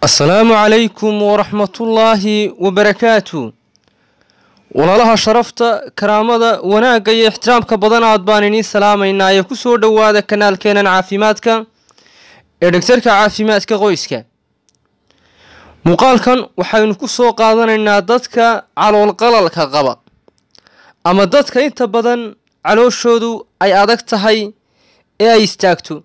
asalaamu calaykum waraxmatullaahi wabarakaatu walaalaha sharafta karaamada wanaagga iyo ixtiraamka badan aad baan idiin salaamaynaa ee ku soo dhowaada kanaalkeenan caafimaadka ee dhegtarka caafimaadka qoyska muuqaalkan waxaynu ku soo qaadanaynaa dadka caloolqalalka qaba ama dadka inta badan calooshoodu ay adag tahay ee ay istaagto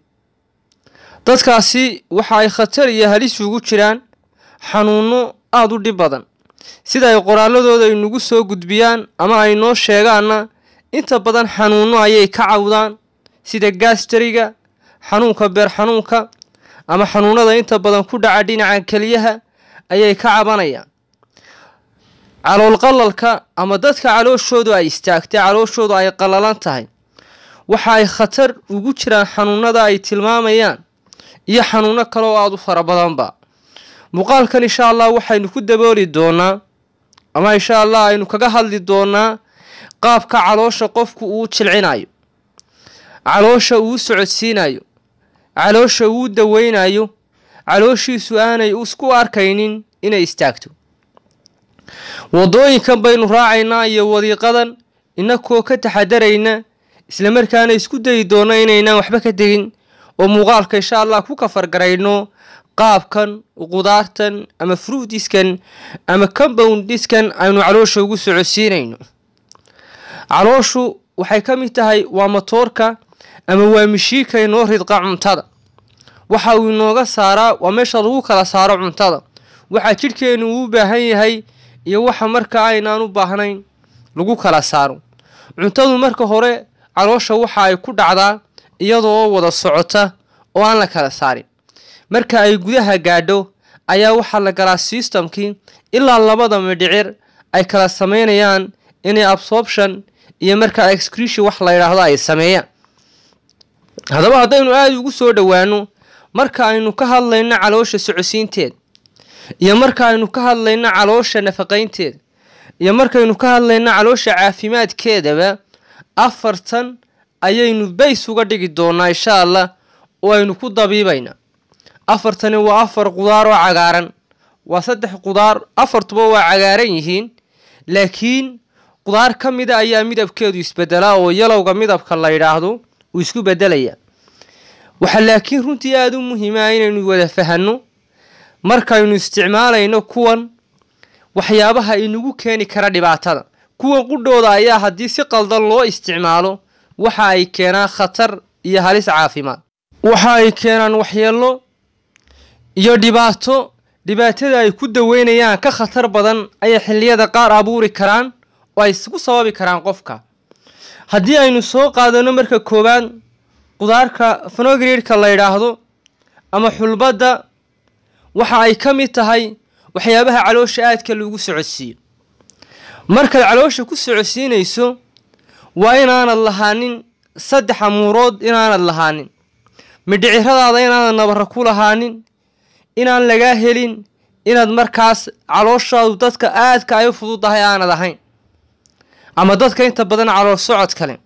dadkaasi waxa ay khatar iyo halis ugu jiraan xanuuno aada u dhib badan sida ay qoraaladooda inugu soo gudbiyaan ama ay noo sheegaanna inta badan xanuuno ayay ka cawdaan sida gaastariga xanuunka beer xanuunka ama xanuunada inta badan ku dhaca dhinaca keliyaha ayay ka cabanayaan caloolqalalka ama dadka calooshoodu ay istaagtay calooshoodu ay qallalan tahay waxa ay khatar ugu jiraan xanuunada ay tilmaamayaan iyo xanuuno kale oo aada u fara badanba muuqaalkan insha allah waxaynu ku dabooli doonaa ama insha allah aynu kaga hadli doonaa qaabka caloosha qofku uu jilcinayo caloosha uu socodsiinayo caloosha uu daweynayo calooshiisu aanay isku arkaynin inay istaagto wadooyinkan baynu raacaynaa iyo wadiiqadan inakoo ka taxadarayna islamarkaana isku dayi doona inaynaan waxba ka tegin oo muuqaalka insha allah ku kafargarayno qaabkan qudaartan ama fruutiskan ama compoundiskan aynu caloosha ugu socodsiinayno calooshu waxay ka mid tahay waa matoorka ama waa mishiika inoo ridqa cuntada waxa uu inooga saaraa waa meesha lagu kala saaro cuntada waxa jidhkeenu uu baahan yahay iyo waxa marka aynaan u baahnayn lagu kala saaro cuntadu marka hore caloosha waxa ay ku dhacdaa iyadoo wada socota oo aan la kala saarin marka ay gudaha gaadho ayaa waxaa la galaa systemkii ilaa labada midhicir ay kala sameynayaan inay absorption iyo markaa excretion wax la yidhaahdo ay sameeyaan haddaba haddaynu aada ugu soo dhowaano marka aynu ka hadlayno caloosha socodsiinteeda iyo marka aynu ka hadlayno caloosha nafaqaynteeda iyo markaynu ka hadlayno caloosha caafimaadkeedaba afartan ayaynu bays uga dhigi doonaa insha allah oo aynu ku dabiibaynaa afartani waa afar qudaar oo cagaaran waa saddex qudaar afartuba waa cagaaran yihiin laakiin qudaar ka mida ayaa midabkeedu isbedelaa oo yalowga midabka la yidhaahdo uu isku bedelayaa waxaa laakiin runtii aada u muhiima inaynu wada fahanno markaynu isticmaalayno kuwan waxyaabaha inagu keeni kara dhibaatada kuwan qudhooda ayaa haddii si qaldan loo isticmaalo waxa ay keenaan khatar iyo halis caafimaad waxa ay keenaan waxyeello iyo dhibaato dhibaatada ay ku daweynayaan ka khatar badan ayay xilliyada qaar abuuri karaan oo ay ku sababi karaan qofka haddii aynu soo qaadano marka koowaad qudaarka fonogreedka la yidhaahdo ama xulbadda waxa ay ka mid tahay waxyaabaha caloosha aadka lagu socodsiiyo markaad caloosha ku socodsiinayso waa inaanad lahaanin saddex amuurood inaanad lahaanin midhiciradaada inaanad nabara ku lahaanin inaan lagaa helin inaad markaas calooshaadu dadka aadka ay u fududahay aanad ahayn ama dadka inta badan calool socod kale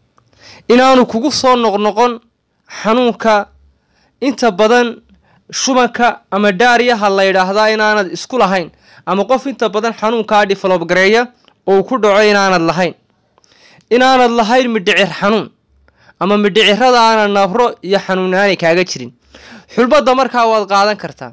inaanu kugu soo noqnoqon xanuunka inta badan shubanka ama dhaariyaha la yidhaahdaa inaanad isku lahayn ama qof inta badan xanuunkaa develob gareeya oo uu ku dhaco inaanad lahayn inaanad lahayn midhicir xanuun ama midhicirada aanad nabro iyo xanuunaani kaaga jirin xulbadda markaa waad qaadan kartaa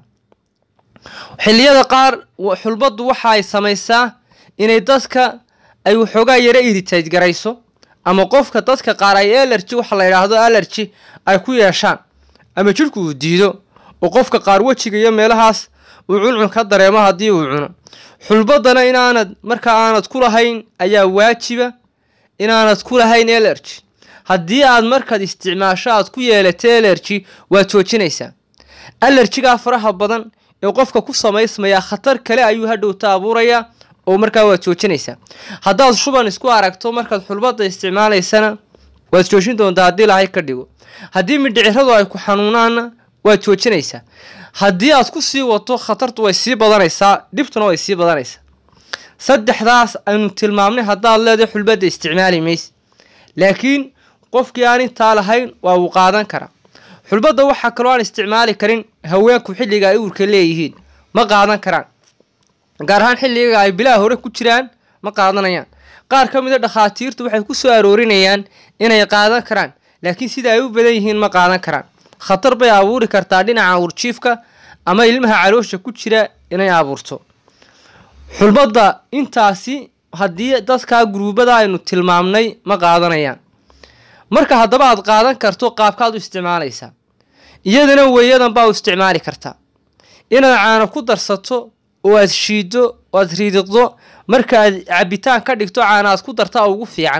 xilliyada qaar xulbaddu waxa ay samaysaa inay dadka ay waxoogaa yaro iritayd garayso ama qofka dadka qaar ay alerji waxa la yidhaahdo alerji ay ku yeeshaan ama jidhku uu diido oo qofka qaar wejiga iyo meelahaas uu cuncun ka dareemo haddii uu cuno xulbaddana inaanad marka aanad ku lahayn ayaa waajiba inaanad ku lahayn alerji haddii aad markaad isticmaasho aad ku yeelato alerji waad joojinaysaa alerjigaa faraha badan ee qofka ku samaysmayaa khatar kale ayuu hadhowta abuurayaa oo markaa waad joojinaysaa haddaad shuban isku aragto markaad xulbadda isticmaalaysana waad joojin doontaa haddii lahay ka dhigo haddii midhiciradu ay ku xanuunaanna waad joojinaysaa haddii aad ku sii wato khatartu way sii badanaysaa dhibtuna way sii badanaysaa saddexdaas aynu tilmaamnay haddaad leedahay xulbadda isticmaali mayse laakiin qofkii aan intaa lahayn waa uu qaadan karaa xulbadda waxaa kaloo aan isticmaali karin haweenku xilliga ay uurka leeyihiin ma qaadan karaan gaar ahaan xilliga ay bilaha hore ku jiraan ma qaadanayaan qaar ka mida dhakhaatiirtu waxay ku soo aroorinayaan inay qaadan karaan laakiin sida ay u badan yihiin ma qaadan karaan khatar bay abuuri kartaa dhinaca urjiifka ama ilmaha caloosha ku jira inay abuurto xulbadda intaasi haddii dadkaa guruubada aynu tilmaamnay ma qaadanayaan marka haddaba aad qaadan karto qaabkaad u isticmaalaysaa iyadana weeyadan baa u isticmaali kartaa inaad caano ku darsato oo aad shiiddo oo aad riidiqdo marka aad cabitaan ka dhigto caana aad ku dartaa ugu fiican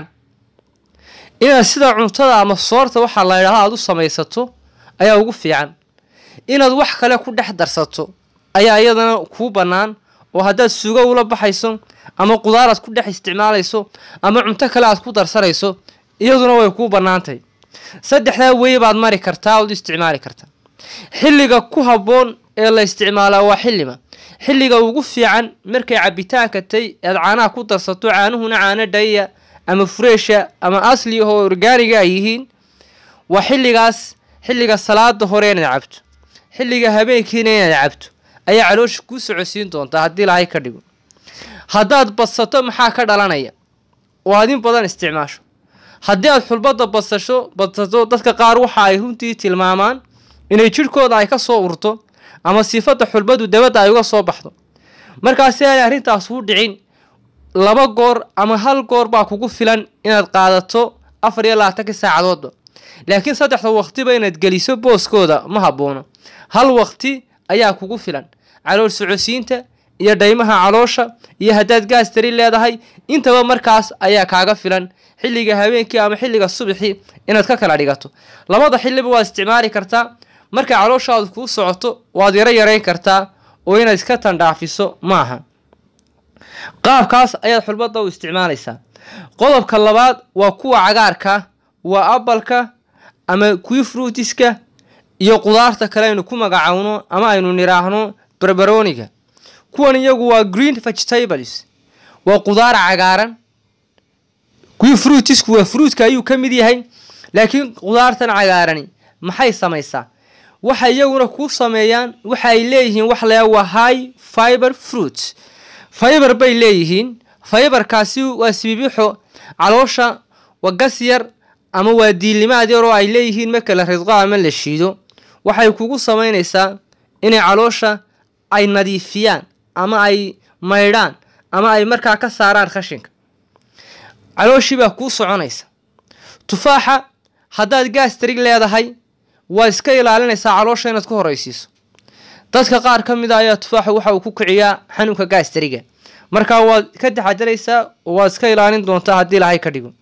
inaad sida cuntada ama soorta waxaa la ydhahda aad u samaysato ayaa ugu fiican inaad wax kale ku dhex darsato ayaa iyadana kuu bannaan oo haddaad sugo ula baxayso ama qudaar aad ku dhex isticmaalayso ama cunto kale aad ku darsanayso iyaduna way kuu bannaantahay saddexdaa wey baad mari kartaa ood isticmaali kartaa xilliga ku habboon ee la isticmaalaa waa xillima xilliga ugu fiican markay cabitaanka tay aad caanaha ku darsato caanuhuna caano dhaya ama fureesha ama asli oo orgaaniga ay yihiin waa xilligaas xilliga salaada hore inaad cabto xilliga habeenkiina inaad cabto ayaa caloosha kuu socodsiin doontaa haddii lahay ka dhigo haddaad badsato maxaa ka dhalanaya oo aad in badan isticmaasho haddii aad xulbadda badsasho badsato dadka qaar waxa ay runtii tilmaamaan inay jidhkooda ay ka soo urto ama sifadda xulbadu dabadda ay uga soo baxdo markaasi aanay arrintaas u dhicin laba goor ama hal goor baa kugu filan inaad qaadato afar iyo labaatankii saacadoodba laakiin saddexda waqtiba inaad geliso booskooda ma habboono hal waqti ayaa kugu filan calool socodsiinta iyo dhaymaha caloosha iyo haddaad gaas tari leedahay intaba markaas ayaa kaaga filan xilliga habeenkii ama xilliga subaxii inaad ka kala dhigato labada xilliba waad isticmaali kartaa markay calooshaadu kuu socoto waad yaro yarayn kartaa oo inaad iska tandhaafiso maaha qaabkaas ayaad xulbadda u isticmaalaysaa qodobka labaad waa kuwa cagaarka waa abalka ama kuwi fruutiska iyo qudaarta kale aynu ku magacowno ama aynu nidhaahno barbaroniga kuwan iyagu waa green vegetables waa qudaar cagaaran kuwii fruitisku waa fruitka ayuu ka mid yahay laakiin qudaartan cagaarani maxay samaysaa waxay iyaguna kuu sameeyaan waxa ay leeyihiin wax la waa high fiber fruit fiber bay leeyihiin fiberkaasi waa sibibixo caloosha waa gas yar ama waa diilimaad yar oo ay leeyihiin marka la ridqo ama la shiido waxay kugu samaynaysaa inay caloosha ay nadiifiyaan ama ay maydhaan ama ay markaa ka saaraan khashinka calooshii baa kuu soconaysa tufaaxa haddaad gaastrig leedahay waa iska ilaalinaysaa caloosha inaad ku horeysiiso dadka qaar ka mid a ayaa tufaaxa waxa uu ku kiciyaa xanuunka gaastariga markaa waad ka taxadaraysaa oo waad iska ilaalin doontaa haddii lahay ka dhigo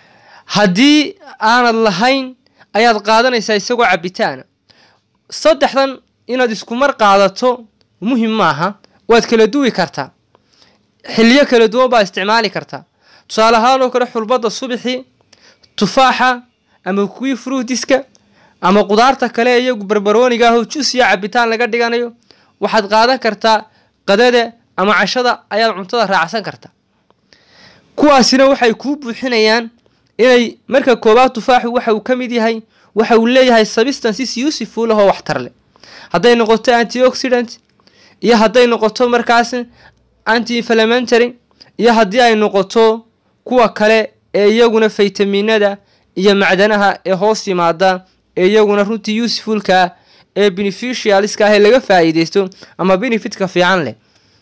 haddii aanad lahayn ayaad qaadanaysaa isagoo cabitaana saddexdan inaad isku mar qaadato muhim maaha waad kala duwi kartaa xiliyo kala duwan baa isticmaali kartaa tusaale ahaan oo kale xulbadda subaxii tufaaxa ama kuwii fruutiska ama qudaarta kale iyagu barbarooniga ahoo jus iyo cabitaan laga dhiganayo waxaad qaadan kartaa qadada ama cashada ayaad cuntada raacsan kartaa kuwaasina waxay kuu buuxinayaan inay marka koobaad tufaaxu waxa uu ka mid yahay waxa uu leeyahay substances useful ahoo waxtar leh hadday noqoto antioxidant iyo hadday noqoto markaas anti inflamentary iyo haddii ay noqoto kuwa kale ee iyaguna faytaminada iyo macdanaha ee hoos yimaada ee iyaguna runtii usefulka ee beneficialiska ah ee laga faa'iideysto ama benefitka fiican leh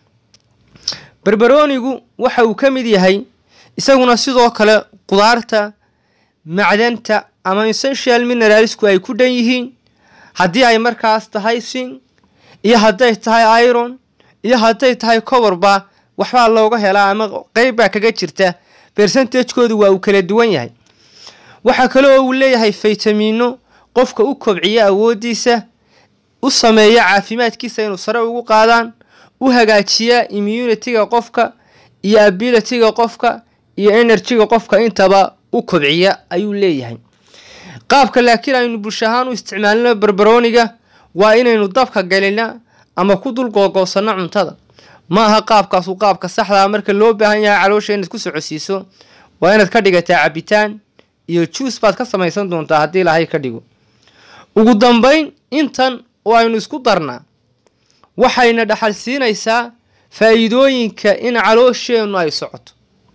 barbaronigu waxa uu ka mid yahay isaguna sidoo kale qudaarta macdanta ama essential mineralsku ay ku dhan yihiin haddii ay markaas tahay sin iyo hadday tahay iron iyo hadday tahay coborba waxbaa looga helaa ama qeyb baa kaga jirta bersentajkoodu waa uu kala duwan yahay waxaa kale oo uu leeyahay faytamiino qofka u kobciya awoodiisa u sameeya caafimaadkiisa inuu sare ugu qaadaan u hagaajiya immunitiga qofka iyo abilityga qofka iyo enerjiga qofka intaba u kobciya ayuu leeyahay qaabka laakiin aynu bulsho ahaan u isticmaalino barbaroniga waa inaynu dabka galina ama ku dul googoosanno cuntada ma aha qaabkaasu qaabka saxdaa marka loo baahan yahay caloosha inaad ku socodsiiso waa inaad ka dhigataa cabitaan iyo juus baad ka samaysan doontaa haddii ilaahay ka dhigo ugu dambayn intan oo aynu isku darnaa waxayna dhaxal siinaysaa faa'iidooyinka in caloosheennu ay socoto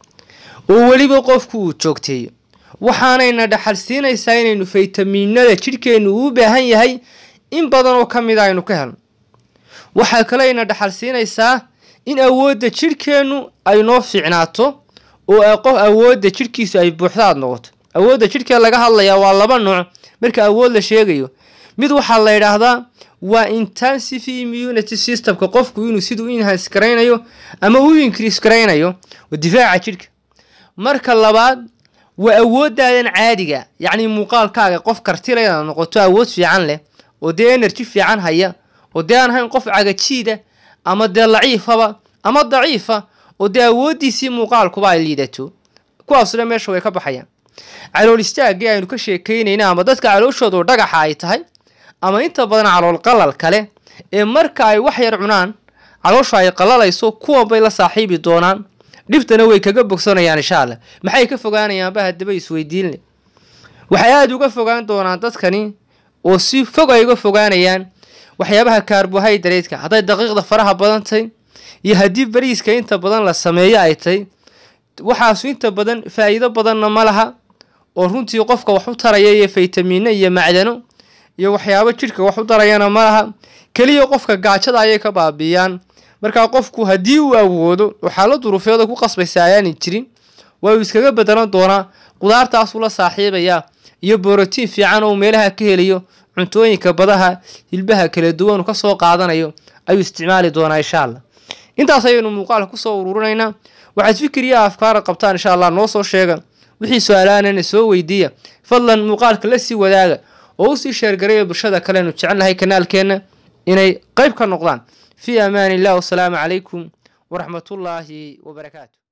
oo weliba qofku uu joogteeyo waxaanayna dhaxal siinaysaa inaynu faytamiinada jidhkeennu uu baahan yahay in badan oo ka mida aynu ka helno waxaa kaleyna dhaxal siinaysaa in awoodda jidhkeennu ay noo fiicnaato oo qof awoodda jidhkiisu ay buuxdaad noqoto awoodda jidhkee laga hadlayaa waa laba nooc marka awood la sheegayo mid waxaa la yidhaahdaa waa intensive immunity systemka qofku inuu siduu enhance garaynayo ama u increase garaynayo oo difaaca jidhka marka labaad waa awoodaadan caadiga yacni muuqaalkaaga qof kartila inaad noqoto awood fiican leh oo dee energy fiican haya oo dee aan ahayn qof cagajiida ama dee laciifaba ama daciifa oo dee awooddiisii muuqaalkuba ay liidato kuwaasuna meesha way ka baxayaan calool istaagii aynu ka sheekaynayna ama dadka calooshoodu dhagaxa ay tahay ama inta badan calool qalal kale ee marka ay wax yar cunaan caloosha ay qalalayso kuwan bay la saaxiibi doonaan dhibtana way kaga bogsanayaan insha allah maxay ka fogaanayaanba haddaba isweydiinle waxay aada uga fogaan doonaan dadkani oo si fog ay uga fogaanayaan waxyaabaha kaarbohaydareedka hadday daqiiqda faraha badan tahay iyo haddii bariiska inta badan la sameeyo ay tahay waxaasu inta badan faa'iido badanna ma laha oo runtii qofka wax u taraya iyo faytamiino iyo macdano iyo waxyaabo jidhka wax u darayana ma laha keliya qofka gaajada ayay ka baabiiyaan markaa qofku haddii uu awoodo oo xaalad duruufeeda ku qasbaysa ayaanay jirin waa uu iskaga bedelan doonaa qudaartaasuu la saaxiibayaa iyo borotiin fiican oo meelaha ka helayo cuntooyinka badaha hilbaha kala duwan ka soo qaadanayo ayuu isticmaali doonaa insha allah intaas ayaynu muuqaalka kusoo ururinaynaa waxaad fikriya afkaara qabtaan insha allah noo soo sheega wixii su-aalaanana soo weydiiya fadlan muuqaalka la sii wadaaga oo usii sheergaraya bulshada kalenu jecelnahay kanaalkeenna inay qayb ka noqdaan fii amaan illah wasalaamu calaykum waraxmatullaahi wabarakaatu